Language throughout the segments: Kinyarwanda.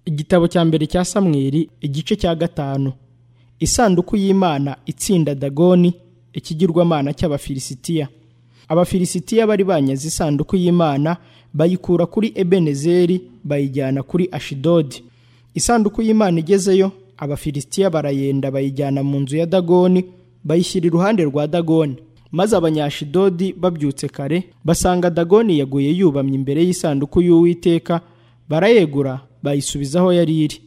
igitabo cya mbere cya samweri igice cya gatanu isanduku y'imana itsinda dagoni ikigirwamana cy'abafilisitiya abafilisitiya bari banyaze isanduku y'imana bayikura kuri ebenezeri bayijyana kuri ashidodi isanduku y'imana igezeyo abafilisitiya barayenda bayijyana mu nzu ya dagoni bayishyira iruhande rwa dagoni maze abanyashidodi babyutse kare basanga dagoni yaguye yubamye imbere y'isanduku y'uwiteka barayegura bayisubizaho yari iri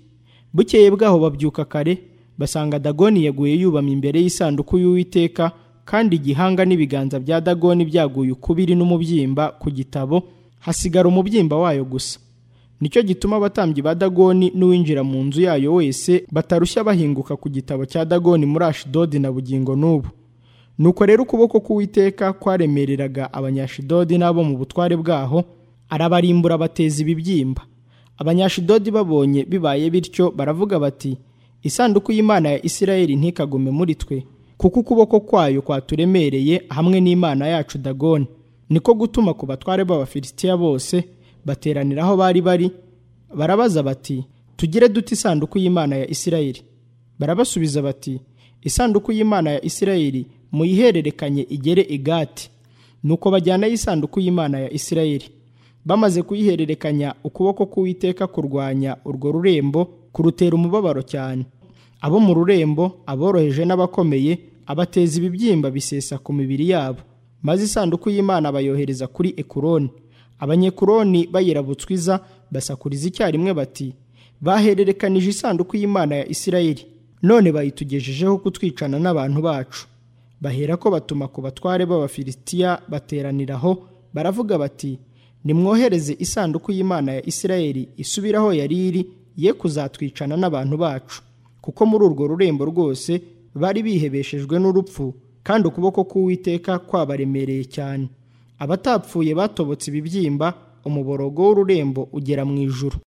bukeye bwaho babyuka kare basanga dagoni yaguye yubamye imbere y'isanduku y'uwiteka kandi igihanga n'ibiganza bya dagoni byaguye ukubiri n'umubyimba ku gitabo hasigara umubyimba wayo gusa nicyo gituma abatambyi ba dagoni n'uwinjira mu nzu yayo wese batarushya bahinguka ku gitabo cya dagoni muri ashidodi na bugingo n'ubu nuko rero ukuboko k'uwiteka kwaremereraga abanyashidodi n'abo mu butware bwaho arabarimbura abateza ibibyimba abanyashidodi babonye bibaye bityo baravuga bati isanduku y'imana ya isirayeli ntikagume muri twe kuko ukuboko kwayo kwaturemereye hamwe n'imana yacu dagoni niko gutuma ku batware b'abafilisitiya bose bateranira aho bari bari barabaza bati tugire duti isanduku y'imana ya isirayeli barabasubiza bati isanduku y'imana ya isirayeli muyihererekanye igere igati nuko bajyanayo isanduku y'imana ya isirayeli bamaze kuyihererekanya ukuboko k'uwiteka kurwanya urwo rurembo kurutera umubabaro cyane abo mu rurembo aboroheje n'abakomeye abateza ibibyimba bisesa ku mibiri yabo maze isanduku y'imana bayohereza kuri ekuroni abanyekuroni bayirabutswiza basakuriza icyarimwe bati bahererekanije isanduku y'imana ya isirayeli none bayitugejejeho kutwicana n'abantu bacu bahera ko batuma ku batware b'abafilisitiya bateraniraho baravuga bati nimwohereze isanduku y'imana ya isirayeli isubiraho yari iri ye kuzatwicana n'abantu bacu kuko muri urwo rurembo rwose bari bihebeshejwe n'urupfu kandi ukuboko k'uwiteka kwabaremereye cyane abatapfuye batobotse ibibyimba umuborogo w'ururembo ugera mu ijuru